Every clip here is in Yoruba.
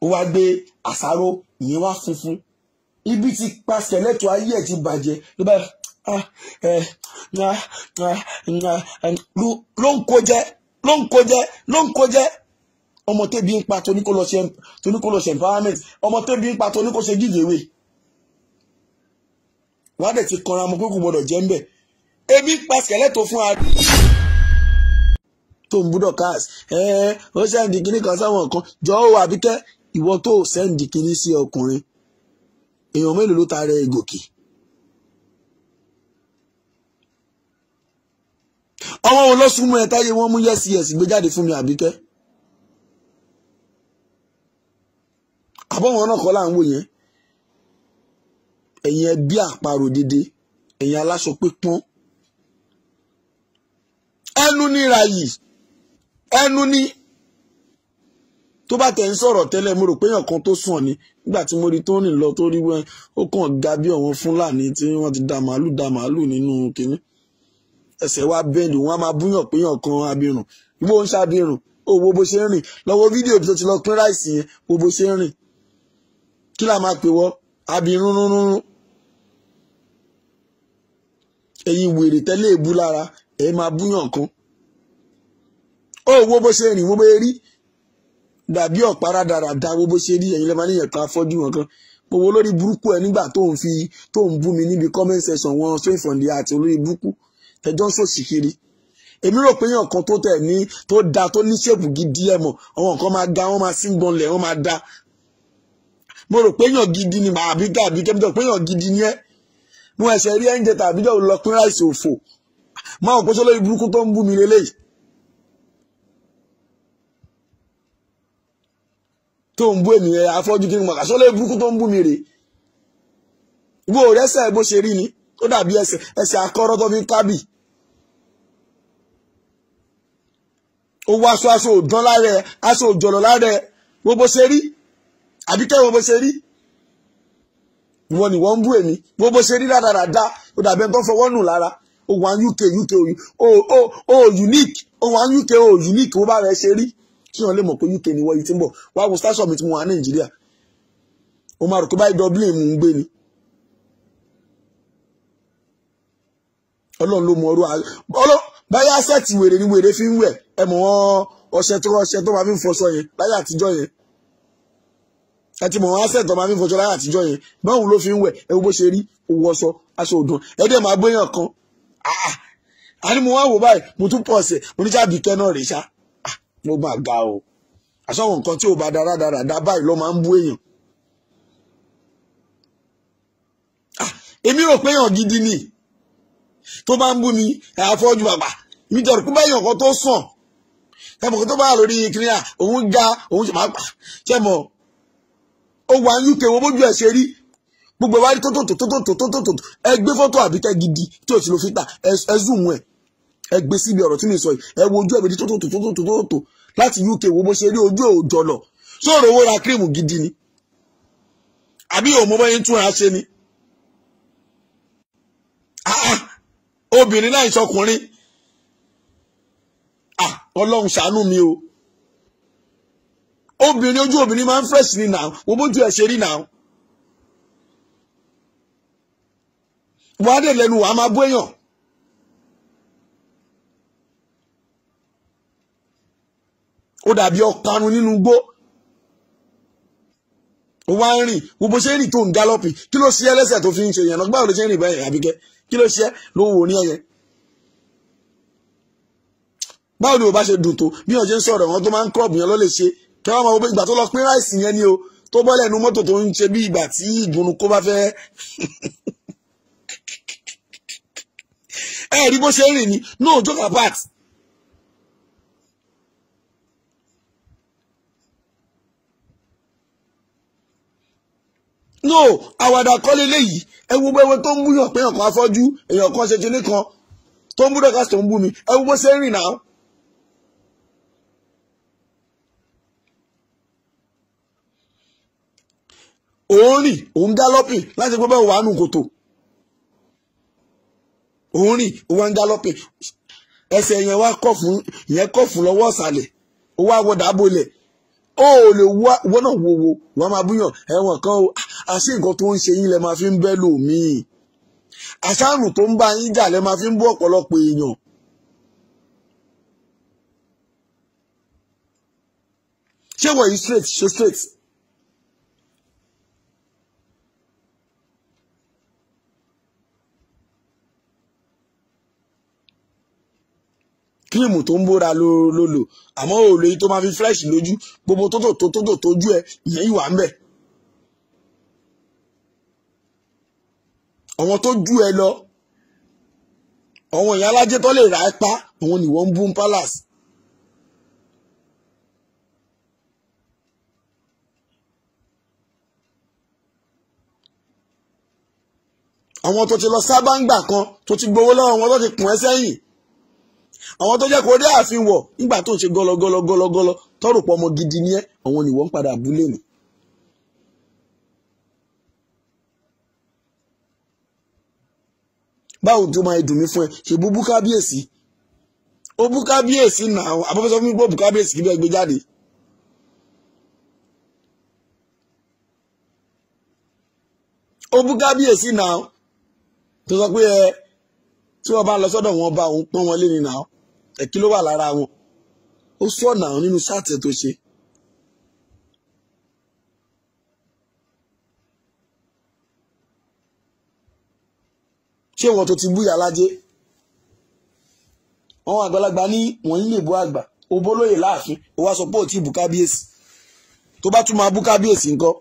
ó wá gbé àsáró ìyẹn wá funfun ibi tí pa skeleton ayé ẹ̀ ti bàjẹ́ ló bá ah, eh, ah, ah, ah, ló ń kó jẹ ló ń kó jẹ ló ń kó jẹ ọmọ tẹ́bi ń pa tóní kó lọ ṣe tóní kó lọ ṣe empowerment ọmọ tẹ́bi ń pa tóní kó ṣe giveaway wọ́n á dẹ̀ ti kanra ọmọ pé kò gbọ́dọ̀ jẹ́ ń bẹ̀ ebi pa skeleton fún ara tó ń búdọ̀ cars ẹ ó sẹ́ǹdì kínní kan sáwọn kan jọ ó àbíkẹ́ ìwọ tó sẹ́ǹdì kínní sí ọkùnrin èèyàn mélòó ló ta rẹ gòkè. ọmọ wọn lọ súnmọ́ ẹ táyé wọn mú yẹ́sì yẹ́sì gbé jáde fún mi àbíkẹ́. àbọ̀wọ̀n náà kọ́ là ń wò yẹn ẹ̀yin ẹ bí àparò dédé ẹ̀yin aláṣọ pípọ́n ẹnu níra yìí ẹnu ní tó bá tẹ̀ ń sọ̀rọ̀ tẹ́lẹ̀ mo rò pé èèyàn kan tó sùn ni nígbà tí mo rí tó rìn lọ tó rí wọn ó kàn ga bí àwọn fúlàní tí wọ́n ti da màálù da màálù nínú kínní ẹsẹ̀ wa bẹ́ẹ̀lì wọn á máa búyàn pé èèyàn kan abirùn ìwọ ń ṣàbirùn ó wo bó ṣe ń rìn lọ́wọ́ fídíò tó ti lọ pín ráìsì yẹn wo bó ṣe ń rìn kí la máa pè wọ́ abirùn rúnrún ẹ̀yin wèrè tẹ́lẹ̀ èbú lára ẹ̀ máa búyàn kan ó wo bó ṣe rìn wo bó rí dàbí ọ̀pára dáradá wo bó ṣe rí ẹ̀yin lẹ́ẹ̀ máa níyàn kan afọ́jú wọn kan mo wo lórí burúkú ẹ nígbà tó ń fi tó ń bú mi níbi comment section wọn straight from the heart olórí burúkú tẹjọ́ ń sòsì kiri èmi rò pé èèyàn kan tó tẹ̀ ní tó da tó ní ṣèpù gidi ẹ̀ mọ̀ àwọn nǹkan máa ga wọ́n máa sí gbọ̀nlẹ̀ wọ́n máa da mo rò pé èèyàn gidi ni màá bí gàbí kẹ́mítọ̀ pé èèyàn gidi ni ẹ́ mo ẹ̀ṣẹ̀ rí ẹ́ńjẹ tàbí jọ lọ pín ráìsì òfò máa ò pé sọ lórí burúkú tó ń bú mi lélẹ́yìí tó ń bú èmi ẹ afọ́jú kí n mọ̀ kàṣọ́ lórí burúkú tó ń bú mi rè ìwọ rẹ́sẹ̀ bó ṣe rí ni ó dàbí ẹsẹ̀ ẹsẹ̀ akọ́rọ́ tó fi ń kábì ó wọ aṣọ aṣọ òdán lára ẹ aṣọ òjọ̀lọ̀ lára ẹ wo bó ṣe rí àbíkẹ́ wo bó ṣe rí ìwọ ni wọ́n ń bú èmi wo bó ṣe rí dáradára ó dàbí ẹni tó fọwọ́ nù lára ó wà UK UK ó ó ó unique ó wà UK ó unique ó bá rẹ ṣe rí kí wọn lè mọ̀ pé UK ni wọ́n yìí ti ń bọ̀ wá wo station mi tí mo wà ní Nàìjíríà ó máa rò pé báyìí Dublin mò ń gbé ni Ọlọ́run ló mọ ọrú ọlọ́ báyà sẹ́ẹ̀tì wèrè ni wèrè fi ń wẹ̀ ẹ mọ̀ wọ́n ọṣẹ tó ọṣẹ tó máa fi ń fọṣọ yẹn láyé àtijọ́ yẹn ẹ ti mọ̀ wọ́n sẹ́ẹ̀tì tó máa fi ń fọṣọ láyé àtijọ́ yẹn báwo ló fi ń wẹ̀ ẹ wo bó ṣe rí owó ọṣọ aṣọ òdùn ẹ dẹ̀ máa gbéyàn kan àní mo wá wò báyìí mo tún pọ̀ ọ̀sẹ̀ mo ní sábì kẹ́ náà rè ṣá mo máa ga o àṣọwọ̀n nǹkan tí ò bá dára dára dá báyìí ló máa ń bú èèyàn èmi rò pé èèyàn gidi ni tó bá ń bú mi àfọ́jú bàbà mi jọ̀rọ̀ pé báyìí ọ̀kan tó sàn ẹ̀mọ̀ tó bá wà lórí kìnìyà òun ga òun ṣe máa pa ṣe mọ̀ ó wà ní UK wo bójú ẹ̀ ṣe rí gbogbo ìwádìí tó tó tó tó tó tó tó tó ẹ gbé fọ́tò àbíkẹ́ gidi tí ò sí lo fítà ẹ zoom ẹ ẹ gbé síbi ọ̀rọ̀ tí mi sọ yìí ẹ wo ojú ẹ̀bìdí tó tó tó tó tó tó tó láti UK wo bó ṣe rí ojú òòjọ́ lọ sóòrò owó ra kírìmù gidi ni àbí òun bọ́ yín tún ra ṣe ni obìnrin náà ìṣọkùnrin ọlọ́run ṣàánú mi o obìnrin ojú obìnrin máa ń fresh ni now wo bójú ẹ̀ ṣe rí now wàá dé lẹ́nu wàá máa bú èèyàn ó dàbí ọ̀kanun nínú igbó ó wá ń rìn wo bó ṣe ń rìn tó ń gálọ́pì kí ló ṣe ẹlẹ́sẹ̀ tó fi ń ṣe yẹn náà báwo ló ṣe ń rìn báyìí àbíkẹ́ kí ló ṣe ló wò ní ẹyẹ báwo ni o bá ṣe dùn tó bí wọn ṣe ń sọ̀rọ̀ wọn tó máa ń kọ́ọ̀bù yẹn ló lè ṣe kí wọ́n máa wo ìgbà tó lọ pín ráìsì yẹn ni o tó bọ́ lẹ́nu mọ́tò tó ń ṣe bí ìgbà tí ìgbónú kó bá fẹ́ ẹ rí bó ṣe ń rìn ni no joke apart no àwàdà kọ́lé léyìí ẹ wo bẹ́ẹ̀ tó ń búyàn pé èèyàn kan afọ́jú èèyàn kan ṣe kinní kan tó ń bú dọ́kà tó ń bú mi ẹ wo bó ṣe ń rìn náà. òun rìn òun gálọ́pì láti gbọ́ bẹ́ẹ̀ wà nù kòtò òun rìn òun wá ń gálọ́pì ẹsẹ̀ yẹn wá kọ̀ fún ìyẹn kọ̀ fún lọ́wọ́ ọ̀sàlẹ̀ ó wá wọ dàbọ̀lẹ̀ ó lè wá wọ́n náà wo wo wọ́n máa búyàn ẹ̀wọ̀n kan o àṣé nǹkan tó ń ṣe yín lẹ máa fi ń bẹ́ lòmíì àṣàrùn tó ń bá yín jà lẹ máa fi ń bú ọ̀pọ̀lọpọ̀ èèyàn. ṣé wọ̀nyí straight ṣe straight. kírímù tó ń bóra ló ló lò àmọ́ òòlù yìí tó máa fi fresh lójú gbogbo tó tò tó tó tò tójú ẹ ìyẹn ìwà ń bẹ̀. àwọn tó ju ẹ lọ àwọn èèyàn alájẹ tó lè rà ẹ pa àwọn ni wọ́n ń bú palace. àwọn tó ti lọ sábà ń gbà kan tó ti gbowó lọ́wọ́ wọn tó ti kùn ẹ́ sẹ́yìn àwọn tó jẹ́ kó dé ààfin wọ̀ nígbà tó ń ṣe gọ́lọ́gọ́lọ́gọ́lọ́ tọ́rù pọ̀ ọmọ gidi ní ẹ́ àwọn ni wọ́n ń padà abúlé nù. báwo tó máa dùn mí fún ẹ ṣe bú bú kábíyèsí ó bú kábíyèsí nà àwọn abọ́fẹ́sọ fún mi gbọ́ bú kábíyèsí kí bẹ́ẹ̀ gbé jáde. ó bú kábíyèsí nà tó sọ pé ẹ tí wọ́n bá lọ sọ́dọ̀ wọn bá òun pọ́n wọn lé ní nà ẹ kí ló wà lára wọn ó sọ nà nínú ṣáàtì tó ṣe. ṣé wọn tó ti bú ìyá lájẹ àwọn àgbàlagbà ní wọn yín lè bú àgbà obólóyè láàfin ó wá sọ pé ò tí ì bú kábíyèsí tó bá tún máa bú kábíyèsí ńkọ́.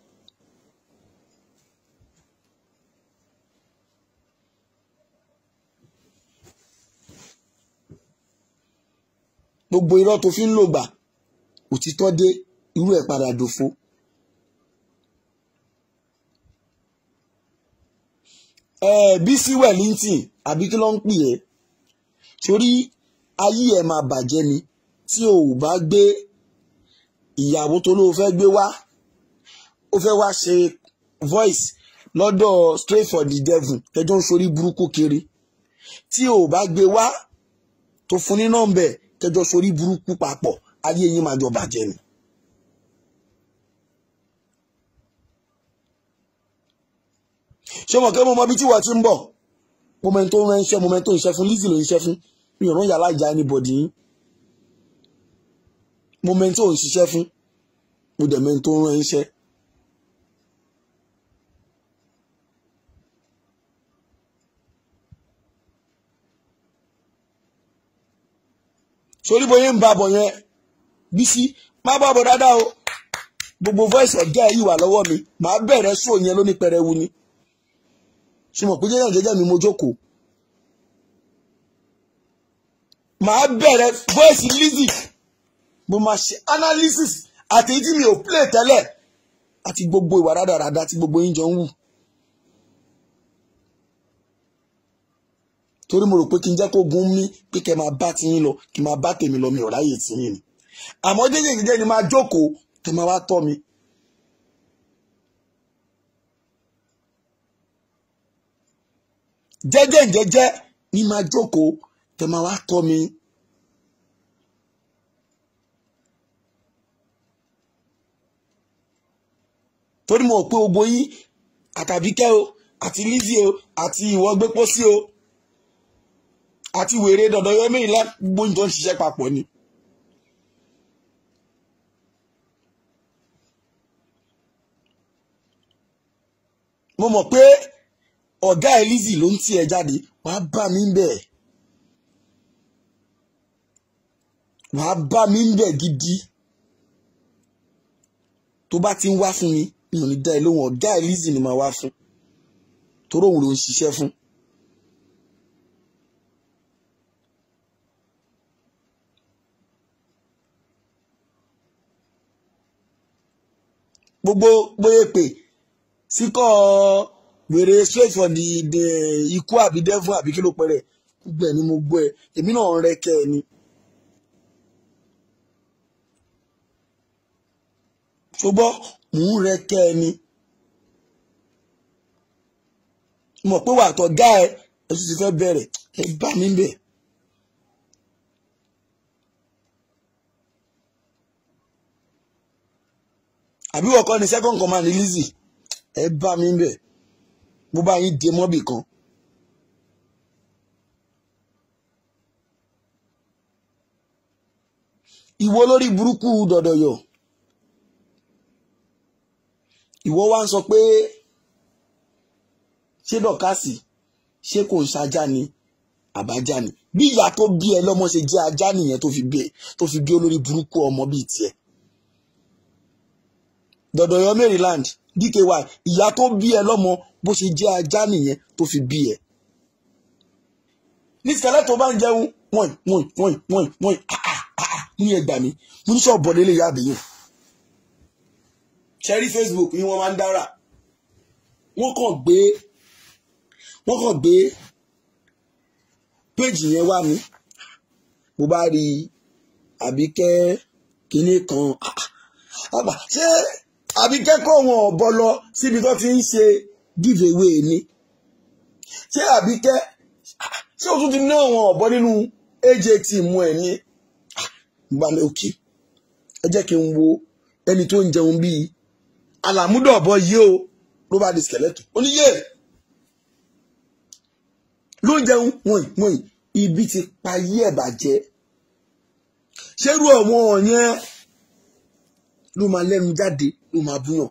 gbogbo irọ́ tó fi ń lò gbà òtítọ́ dé irú ẹ̀ padà dòfo. Bísí Wellington àbí kí ló ń pè ẹ́ sórí ayé ẹ̀ máa bàjẹ́ ni tí o ò bá gbé ìyàwó tó ló fẹ́ gbé wá ó fẹ́ wá ṣe voice lọ́dọ̀ straight for the devil ẹjọ́ ń sorí burúkú kiri tí o ò bá gbé wá tó fún ní nọ́mbẹ̀ tẹjọ sorí burúkú papọ̀ ayé yín máa jọ bàjẹ́ ni. ṣé mo kẹ́ mo mọ ibi tí wọ́n ti ń bọ̀ mo mọ ẹni tó ń rán iṣẹ́ mo mọ ẹni tó ń iṣẹ́ fún Lizzy ló ń iṣẹ́ fún mi ò rán yàrá ìjà anybody yín mo mọ ẹni tó ń ṣiṣẹ́ fún mo dẹ̀ mọ ẹni tó ń rán iṣẹ́. sórí bóyá ń ba bọ̀ yẹn Bísí má bá bọ̀ dáadáa o gbogbo voice ọ̀gá yìí wà lọ́wọ́ mi màá bẹ̀rẹ̀ sóò yẹn lóní pẹrẹwu ni ṣe mọ̀ pé jẹ́jẹ́ jẹ́jẹ́ mi mo jókòó màá bẹ̀rẹ̀ voice Lizzy mo máa ṣe analysis àti èyí tí mi ò play tẹ́lẹ̀ àti gbogbo ìwà rádaràda tí gbogbo yín jọ ń wù. torí mo rò pé kí n jẹ́ kó gun mí pé kẹ́ máa bá tiyín lọ kí n máa bá tèmi lọ mi ò ráyè tiyín ni àmọ́ jẹ́jẹ́ jẹ́jẹ́ ni máa jókòó tẹ́ máa wá tọ́ mi. jẹ́jẹ́ jẹ́jẹ́ ni máa jókòó tẹ́ máa wá tọ́ mi. torí mo rò pé gbogbo yín àtàbíkẹ́ o àti Lizzy o àti ìwọ gbé pósí o àti wèrè dandan yọ mẹ́rin lágbó tó ń ṣiṣẹ́ papọ̀ ni. mo mọ̀ pé ọ̀gá ẹ̀ Lizzy ló ń tì ẹ́ jáde wàá bá mi ń bẹ̀ wàá bá mi ń bẹ̀ gidi tó bá ti ń wá fún mi mi ò ní dá ẹ lóhùn ọ̀gá ẹ̀ Lizzy ni màá wá fún torí òun ló ń ṣiṣẹ́ fún. gbogbo bóyá pè síkọ wèrè straight for the the ikú àbí devil àbí kí ló pẹrẹ gbogbo ẹ ni mo gbọ́ ẹ èmi náà ń rẹkẹ ẹ ni. ṣùgbọ́n mò ń rẹkẹ ẹ ni. mọ̀ pé wà tọ́ gá ẹ ẹ tún ti fẹ́ bẹ̀rẹ̀ ẹ bá mi bẹ̀. àbí wọ́n kọ́ ni second command Lizzy ẹ bá mi bẹ̀ bó bá yín dé mọ́bì kan. ìwọ lórí burúkú dọ̀dọ̀yọ̀ ìwọ wá ń sọ pé ṣé dọ̀kásì ṣé kò ń ṣajá ni àbájá ni bí ìyá tó bí ẹ lọ́mọ ṣe jẹ́ ajá nìyẹn tó fi bí ẹ tó fi bí olórí burúkú ọmọ bíi tiẹ̀ dọ̀dọ̀yọ̀ Maryland DKY ìyá tó bí ẹ lọ́mọ bó ṣe jẹ́ ajá nìyẹn tó fi bí ẹ ní tìkẹ́lẹ́ tó bá ń jẹun wọ́n wọ́n wọ́n wọ́n wọ́n ní ẹgbàá mi mo ní sọ̀bọ lélẹ̀ yá àbẹ̀yẹ̀ ṣẹ́rí Facebook ni wọ́n máa ń dára wọ́n kàn gbé wọ́n kàn gbé péjì yẹn wá mi mo bá rí àbíkẹ́ kinní kan àbá ṣé àbíkẹ́ kọ́ wọn ọ̀bọ lọ síbi tó ti ń ṣe giveaway ni ṣé àbíkẹ́ ṣé o tún ti ná àwọn ọ̀bọ nínú AJT mú ẹ̀ ní gbalẹ̀ òkè ẹ jẹ́ kí n wo ẹni tó ń jẹun bíi àlàmúdọ̀ ọ̀bọ yìí o ló bá di skeleton ó ní yé ló ń jẹun wọ̀nyí wọ̀nyí ibi ti pa yí ẹ̀ bàjẹ́ ṣérú ọ̀wọ́n yẹn ló máa lẹ́nu jáde ló máa búyàn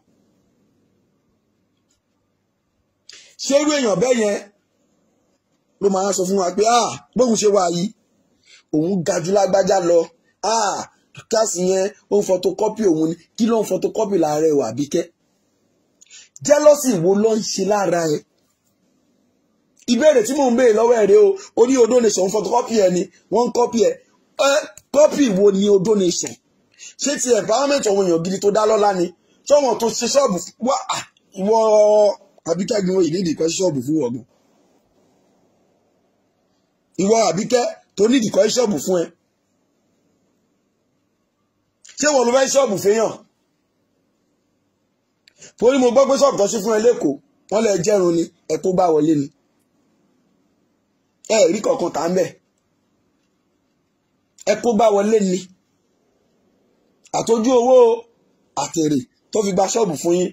ṣérú èèyàn bẹ́ẹ̀ yẹn ló máa sọ fún wa pé ah bóun ṣe wà yìí òun ga jù lágbájá lọ ah kíláàsì yẹn ó ń fọtokọ́pì òun ni kí ló ń fọtokọ́pì lára ẹ̀ wà bíkẹ́ jẹ́lọ́sì wo ló ń ṣe lára ẹ̀ ìbéèrè tí mò ń béèrè lọ́wọ́ ẹ̀ rẹ o ó ní odó nation ń fọtokọ́pì ẹ̀ ni wọ́n ń kọ́pì ẹ̀ ẹ́ kọ́pì wo ni odó nation ṣé ti empowerment àwọn èèyàn gidi tó dá lọ́lá ni ṣọ́wọ́n tó ṣe ṣọ́ọ̀bù wá ìwọ àbíkẹ́ gbin oyè nídìí kan ṣọ́ọ̀bù fún ọ̀gbìn ìwọ àbíkẹ́ tó nídìí kan ṣọ́ọ̀bù fún ẹ ṣé wọn ló fẹ́ ṣọ́ọ̀bù fẹ́yàn torí mo gbọ́ pé ṣọ́ọ̀bù tó ṣí fún ẹ lẹ́kọ̀ọ́ wọ́n lè jẹ́run ni ẹ tó bá wọlé ni ẹ rí kankan tà ń bẹ̀ ẹ tó bá wọlé ni àtọ́jú owó àtèrè tó fi gba ṣọ́ọ̀bù fún yín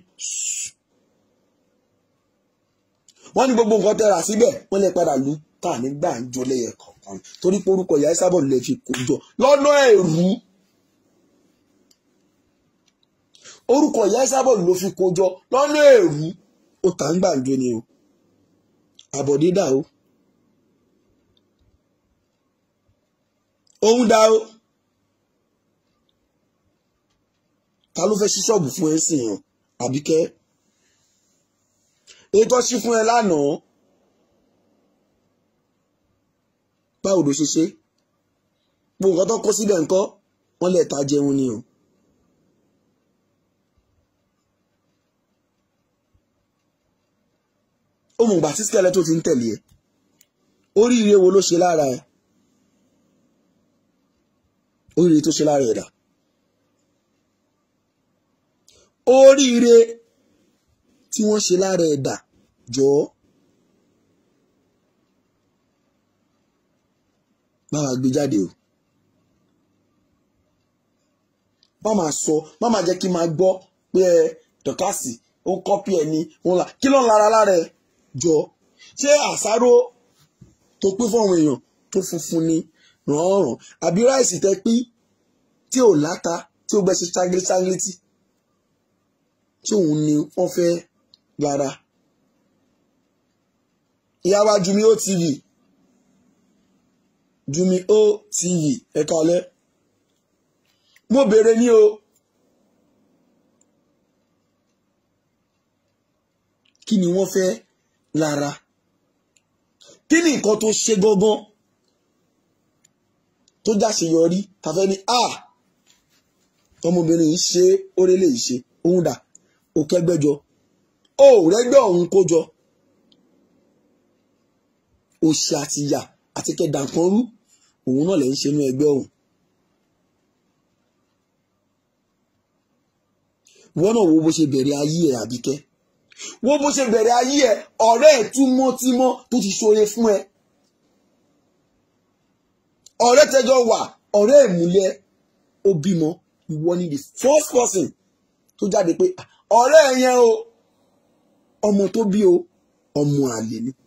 wọ́n ní gbogbo nǹkan tẹ́ra síbẹ̀ wọ́n lè padà lù tà ní gbàǹjo lẹ́yẹ kọ̀ọ̀kan torí pé orúkọ ìyá Ìsábọ̀ lè fi kó jọ lọ́nà ẹ̀rú orúkọ ìyá Ìsábọ̀ ló fi kó jọ lọ́nà ẹ̀rú ó tà ń gbàǹjo ni o àbọ̀dídà o òun dá o ta ló fẹ́ ṣí ṣọ́ọ̀bù fún ẹ sìn yàn àbíkẹ́ ètò ṣí fún ẹ lánàá báwo ló ṣe ṣe gbogbo nǹkan tó kó síbẹ̀ ńkọ́ wọ́n lè ta jẹun ni o. ó mọ̀ gbà tí skẹ́lẹ́ tó ti ń tẹ̀lé ẹ oríire wo ló ṣe lára ẹ oríire tó ṣe lára ẹ dà oríire tí wọ́n ṣe lára ẹ dà jọ̀ọ́ bá wa gbé jáde o má máa sọ má máa jẹ́ kí n máa gbọ́ pé ẹ dọ̀kásì ó kọ́pì ẹ̀ ní wọn là kí ló ń lara lára ẹ jọ ṣé àsáró tó pín fún àwọn èèyàn tó funfun ni rànràn àbí ráìsì tẹ pín tí ò láta tí ó gbẹ́sẹ̀ ṣáńgílítì tí òun ni wọ́n fẹ́ lára ìyá wa Jumi OTV Jumi OTV ẹ kálẹ́ mo béèrè ní o kí ni wọ́n fẹ́ lára kí ni nǹkan tó ṣe gangan tó jáṣeyọrí tàfẹ́ ni a ọmọbìnrin yìí ṣe orélé yìí ṣe òun dà ó kẹgbẹjọ ó rẹgbẹ ọ̀hún kó jọ òṣì àti ìyà àti kẹdàǹkan rú òun náà lè ń ṣe inú ẹgbẹ́ ọ̀hún. wọ́n náà wo bó ṣe bẹ̀rẹ̀ ayé ẹ̀ àbíkẹ́ wo bó ṣe bẹ̀rẹ̀ ayé ẹ̀ ọ̀rẹ́ ẹ̀ túmọ́tímọ́ tó ti ṣoore fún ẹ. ọ̀rẹ́ tẹjọ wà ọ̀rẹ́ ìmúlẹ̀ ó bímọ ìwọ ni the first person tó jáde pé ọ̀rẹ́ ẹ̀ yẹn o ọmọ tó bí o ọmọ àlè ni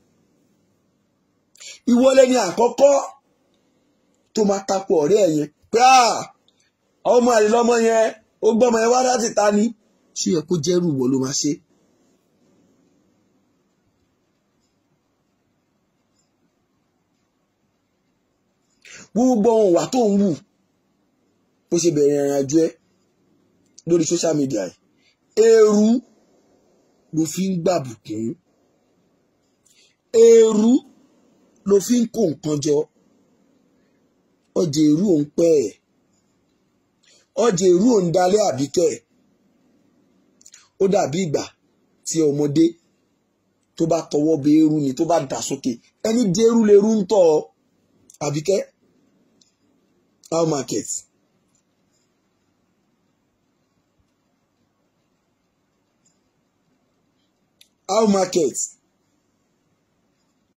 ìwọlé ni àkọ́kọ́ tó máa tako ọ̀rẹ́ ẹ̀ yẹn pé ọmọ àlè lọ́mọ yẹn ó gbọ́mọ yẹn wá láti ta ni ṣé yẹ kó jẹ́rù wọ ló máa ṣe. gbogbo ohun wà tó ń wù bó ṣe bẹ̀rẹ̀ ìrìn àjò ẹ lórí social media yìí èrú ló fi ń gbàbùkún èrú ló fi ń kó nǹkan jọ ọjà èrú òun pẹ́ ẹ̀ ọjà èrú òun dalẹ̀ àbíkẹ́ ó dàbí ìgbà tí ọmọdé tó bá tọwọ́ bẹ eru ni tó bá dà sókè ẹni dé eru lè rú ń tọ̀ àbíkẹ́ how market. how market